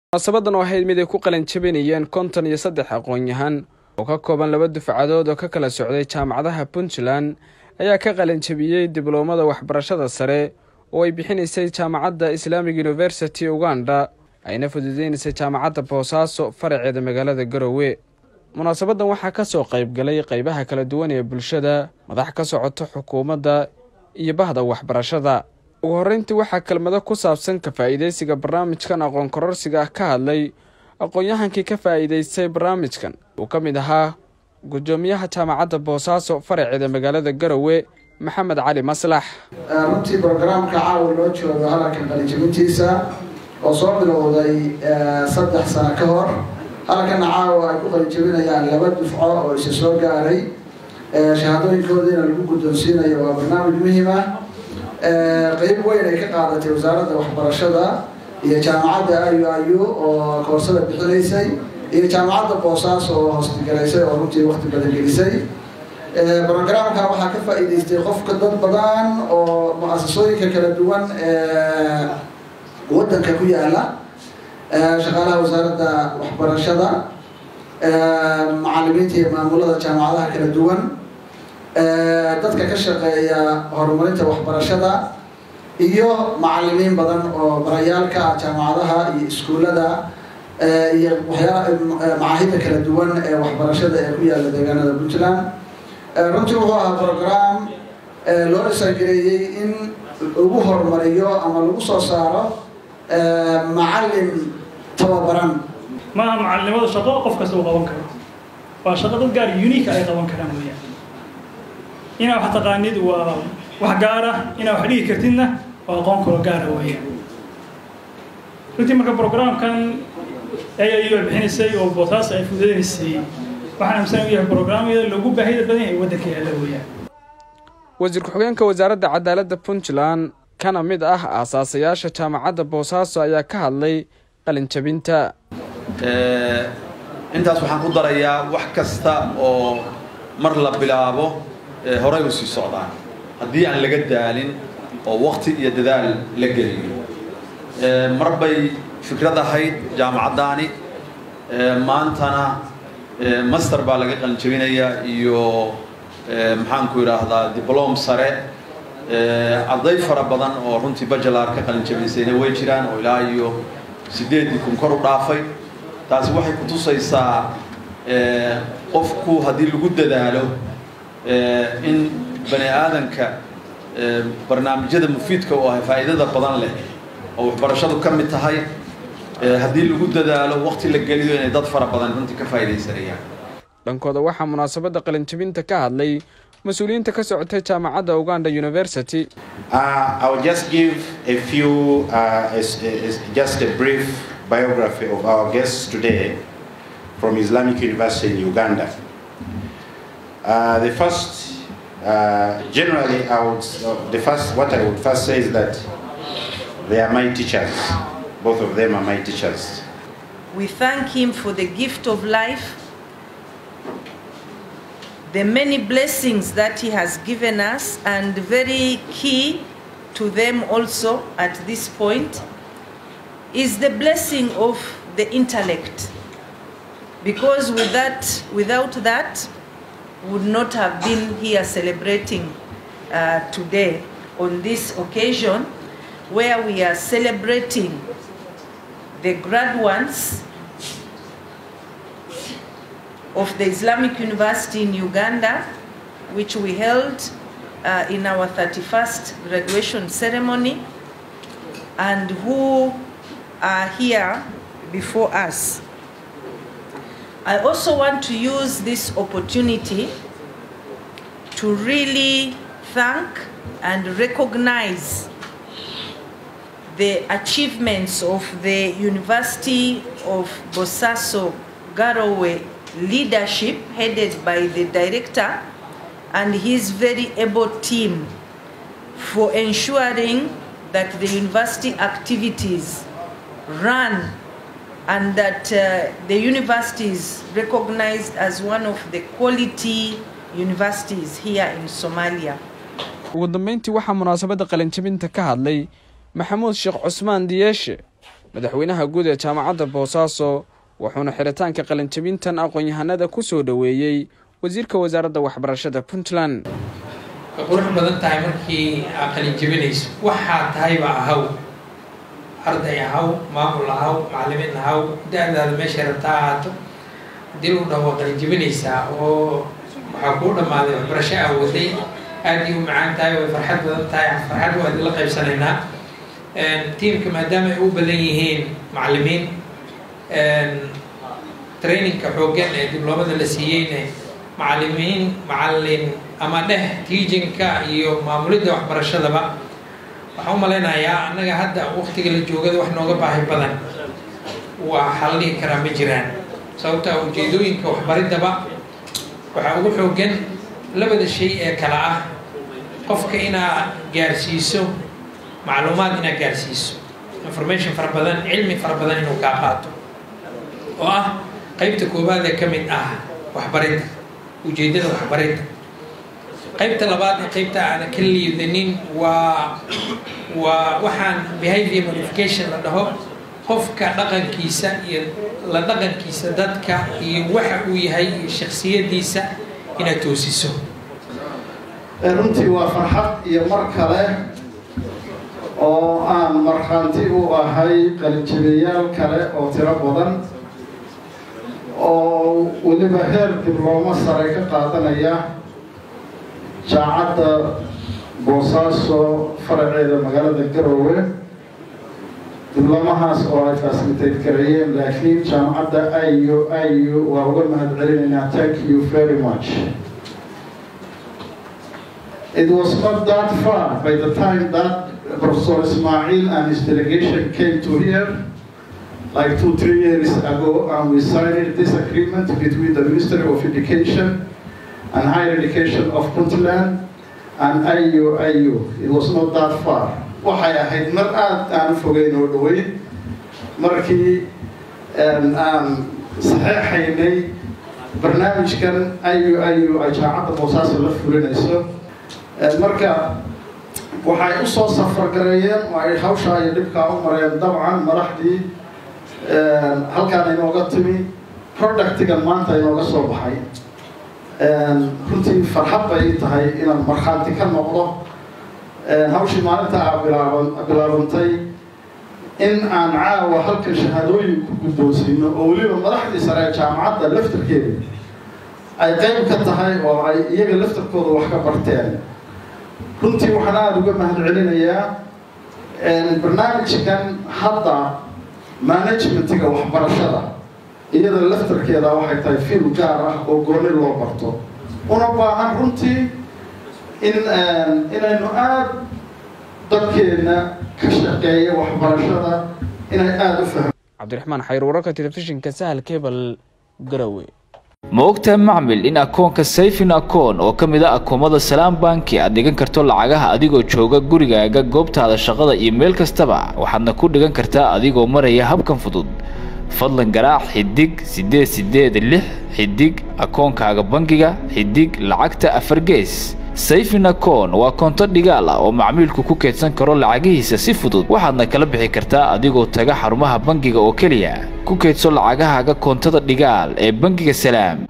munaasabadan oo ahayd mid ay ku qalin jabinayeen konton iyo saddex aqoon-yahan oo ka kooban laba dufcadood oo ka kala socday jaamacadaha puntland ayaa ka qalin jabiyey dibloomada waxbarashada sare oo ay bixinaysay jaamacadda islaamic university uganda ayna fududeynaysay jaamacadda boosaaso faraceeda magaalada garowe munaasabadan waxaa ka soo qayb galay qeybaha kala duwan ee bulshada madax ka socota xukuumadda iyo bahda waxbarashada ugu horreyntii waxaa kelmado ku saabsan ka faa'iidaysiga barnaamijkan aqoon kororsiga ah ka hadlay aqoon-yahankii ka faa'iidaystay barnaamijkan uu ka mid ahaa guddoomiyaha jaamacadda boosaaso faraceeda magaalada garowe maxamed cali maslax runtii brogaraamka caawa loo joogo hadalka qalijabintiisa oo soo bilowday saddex sano ka hor halkana caawa ay ku qalijabinayaan laba dufco oo isa soo gaaray shahaadooyinkoodiina lagu guddoonsiinayo waa barnaamij muhiim ah qeyb weyn ay ka qaadatay wasaaradda waxbarashada iyo jaamacadda ayu ayu oo koorsada bixinaysay iyo jaamacadda boosaaso oo hoostigalaysay oo runtii wakti badan gelisay brogramka waxaa ka faa'iidaystay qofka dad badan oo mu-asasooyinka kala duwan ee waddanka ku yaala shaqaalaha wasaaradda waxbarashada macalimiinta iyo maamulada jaamacadaha kala duwan dadka ka shaqeeya horumarinta waxbarashada iyo macalimiin badan oo barayaalka ah jaamacadaha iyo iskuullada iyo waxyaa macaahidda kala duwan ee waxbarashada ee ku yaala deegaanada puntland runtii wuxuu ahaa program loo dhisangareeyey in lagu horumariyo ama lagu soo saaro macalin tababaran maaha macalinimada shaqo qof kasta uu qaban karo waa shaqo dad gaar unique ay qaban karaan weeyaan inaa wax taqaanid waa wax gaara inaa wax dhigi kartidna waa aqoon kaloo gaara weeyaan runtii marka programkan ayayo bixinaysay oo boosaas ay fududeynaysay waxaan aaminsan u yahay programyada loogu baahida badan yahay waddanka yaalla weeyaan wasiir ku-xigeenka wasaaradda cadaaladda puntland kana mid ah aasaasayaasha jaamacadda boosaaso ayaa ka hadlay qalinjabinta intaas waxaan ku darayaa wax kasta oo mar la bilaabo horay u sii socdaan haddii aan laga daalin oo wakti iyo dadaal la geliyo mar bay fikrad ahayd jaamacaddaani maantana master baa laga qalinjabinayaa iyo maxaanku idhaahdaa diblom sare arday fara badan oo runtii bajalar ka qalinjabinsayna way jiraan oo ilaa iyo sideedii kun kor u dhaafay taasi waxay ku tusaysaa qofku haddii lagu dadaalo in bani aadanka barnaamijyada mufiidka oo ah faa'iidada badan leh oo waxbarashadu ka mid tahay haddii lagu dadaalo wakti la geliyo inay dad fara badan runtii ka faa'iidaysanayaan dhankooda waxaa munaasabadda qalinjabinta ka hadlay mas-uuliyiinta ka socotay jaamacadda uganda university Uh, I will just give a few, uh, is, is just a brief biography of our guests today from Islamic University in Uganda. Uh, the first, uh, generally, I would, uh, the first, what I would first say is that they are my teachers. Both of them are my teachers. We thank him for the gift of life, the many blessings that he has given us, and very key to them also at this point is the blessing of the intellect. Because with that, without that, would not have been here celebrating uh, today on this occasion where we are celebrating the graduates of the Islamic University in Uganda, which we held uh, in our 31st graduation ceremony, and who are here before us. I also want to use this opportunity to really thank and recognize the achievements of the University of Bosaso Garowe leadership headed by the director and his very able team for ensuring that the university activities run and that uh, the university is recognized as one of the quality universities here in Somalia. ugu dambeyntii waxaa munaasabadda qalinjabinta ka hadlay maxamuud sheekh cusmaan diyeeshe madaxweynaha guud ee jaamacadda boosaaso wuxuuna xiritaanka qalinjabintan aqoon-yahanada ku soo dhoweeyey wasiirka wasaaradda waxbarashada puntland way qurux badan tahay markii aad qalinjabinayso waxaa tahayba ahaw arday ahaw maamul ahaw macallimiin ahaw da-daada meeshay rabtaa ahaato haddii lagu dhaho waa qalinjabinaysaa oo waxaa kuu dhammaaday waxbarasho aa waday aad ii u macaan tahay way farxad badan tahay farxad waa idinla qaybsanaynaa tiimka maadaama ay u badan yihiin macallimiin trainingka xooggan ee dibloomada la siiyeyne macallimiin macallin ama dheh teachinka iyo maamulidda waxbarashadaba waxaan u malaynayaa annaga hadda waktiga la joogada wax nooga baahi badan waa waxaa la dhihi karaa ma jiraan sababta ujeedooyinka waxbariddaba waxaa ugu xooggan labada shay ee kale ah qofka inaa gaarsiiso macluumaad inaad gaarsiiso information fara badan cilmi fara badan inuu kaa qaato oo ah qaybta koowaad ee ka mid ah waxbaridda ujeeddada waxbaridda qaybta labaad ee qaybta aana ka liidanin waa waa waxaan behavior modification la dhaho qofka dhaqankiisa iyo la dhaqankiisa dadka iyo waxa uu yahay iyo shaksiyadiisa inaad toosiso runtii waa farxad iyo mar kale oo aan markhaanti u ahay qalinjibayaal kale oo tiro badan oo weliba heer diblooma sare ka qaadanaya jaacadda boosaaso faraceeda magaalada garoowe diblomahaas oo ay fasilitayt gareeyeen laakiin jaamacadda iu iu waa uga mahad celinaynaa thank you very much It was not that far by the time that Professor Ismail and his delegation came to here, like two, three years ago, and we signed this agreement between the Ministry of Education and Higher Education of Puntland and IU, IU. It was not that far. waxay ahayd mar aada aan fogeyn oo dhaweyn markii aan saxeexaynay barnaamijkan iu iu ay jaacadda boosaaso la fulinayso marka waxay u soo safargareeyeen oo ay hawshaa iyo dhibkaa u mareen dabcan madaxdii halkaan inooga timi productigan maanta inooga soo baxay runtii farxad bay tahay inaan markhaanti ka noqdo hawshii maalinta aa bilaaban bilaabantay in aan caawa halkan shahaadooyin ku guddoonsiino oo weliba madaxdii sare ee jaamacadda laftarkeeda ay qayb ka tahay oo ay iyaga laftarkooda wax ka barteen runtii waxaan aada uga mahad celinayaa barnaamijkan hadda managementiga waxbarashada iyada laftarkeeda waxay tahay fiil gaar ah oo gooni loo barto una baahan runtii in inaynu aada dadkeena ka shaqeeya waxbarashada inay aada u fahmo cabdiraxmaan xayr wararka telefishinka sahal kebal garowe ma ogtahay macmil in akoonka sayfin akoon oo ka mid a akoomada salaam banki aad dhigan karto lacagaha adigoo jooga gurigaaga goobtaada shaqada iyo meel kastaba waxaadna ku dhigan kartaa adigoo maraya habkan fudud fadlan garaac xidig siddeed siddeed lix xidig akoonkaaga bangiga xidig lacagta afar gees sayfin akoon waa koonto dhigaal ah oo macmiilku ku keedsan karo lacagihiisa si fudud waxaadna kala bixi kartaa adigoo taga xarumaha bangiga oo keliya ku keedso lacagahaaga koontada dhigaal ee bangiga salaam